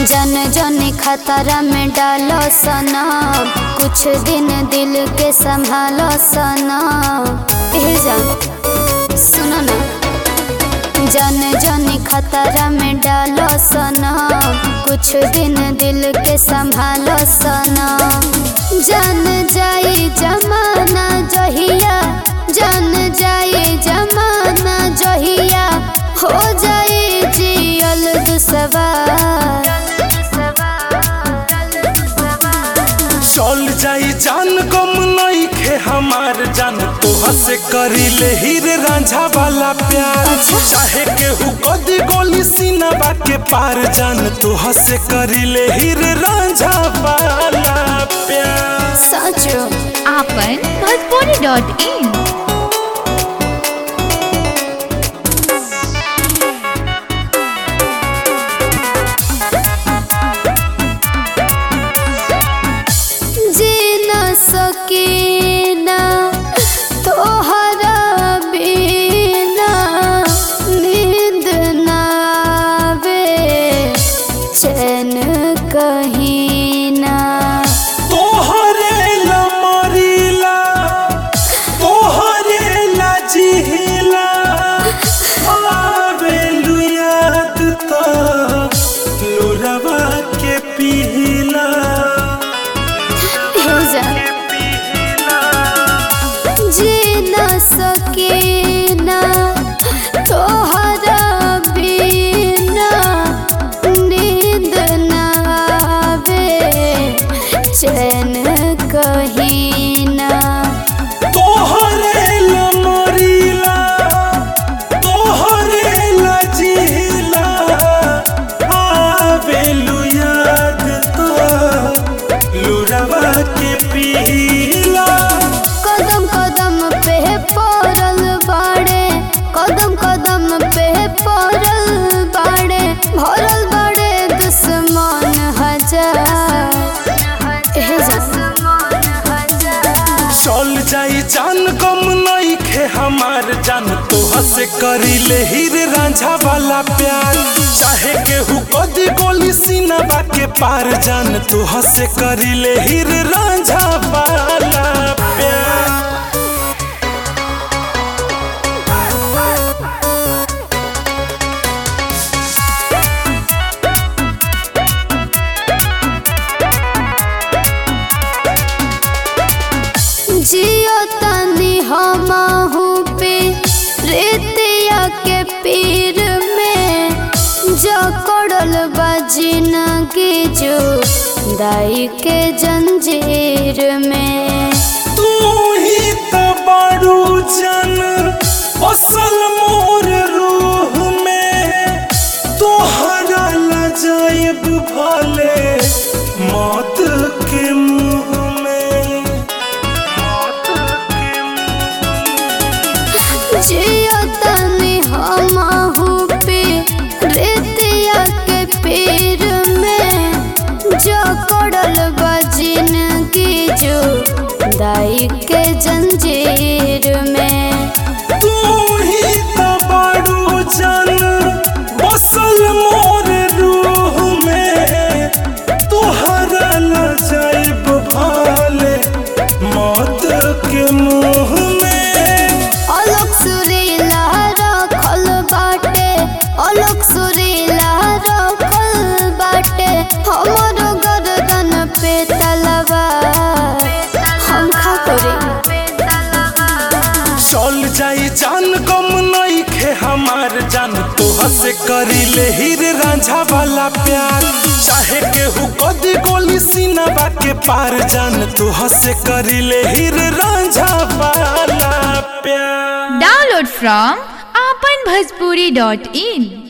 जन जन खतरा में डालो सना कुछ दिन दिल के संभालो सना एह जान सुनो ना जन जन खतरा में डालो सना कुछ दिन दिल के संभालो सना जन जाई जमाना जहिया जन जाई जमाना जहिया हो जाई जियल दुसवार चल जाई जान गम नहीं खे हमार जान तोहा से करी ले हीर रांझा वाला प्यार अच्छा। चाहे केहू कदी गोली सीना के पार जान तोहा से करी ले हीर रांझा वाला प्यार सचो आपन भोजपुरी डॉट इन जी न सकी ना तोहरा बिना नींद ना आवे चैन कहीं ना तोहरे ला मरीला तोहरे ला जिहिला आवेलु याद तो लोरवा के पिहिला हो जा जी न सकी ना तोहरा बिना नींद ना आवे चैन कहीं ना तोहरे ला मरीला तोहरे ला जिहिला आवेलु याद तो लोरवा के पिहिला कदम कदम पे पड़ल बाड़े कदम कदम पे पड़ल बाड़े भरल बाड़े दुश्मन हजार एह चल जाई जान गम नहीं खे हमार जान तोहा से करी ले हीर रांझा वाला प्यार चाहे केहू कदी गोली सीना के पार जान तोहा से करी ले हीर रांझा वाला प्यार जियो तनी हमहू पे रेतिया के पीर में जकड़ल बजिनगी जो दाई के जंजीर में तू ही तो बड़ू जन असल मोर रूह में तोहरा लजाइब भले मौत के मुंह में मौत के जियो तनी हमहू पे रेतिया के पीर में जकड़ल बजिनगी जो दाई के जंजीर में तू ही तो बड़ू जन बसल मोर रूह में तोहरा लजाइब भले मौत के मुंह में अलग सुरीला रखल बाटे अलग सुरीला रखल बाटे हमरो गर्दन पे तलवार हम खा करे चल जाई जान गम नहीं खे हमार जान तोहा से करी ले हीर रांझा वाला प्यार चाहे केहू कदी गोली सीना के पार जान तोहा से करी ले हीर रांझा वाला प्यार डाउनलोड फ्रॉम आपन भोजपुरी डॉट इन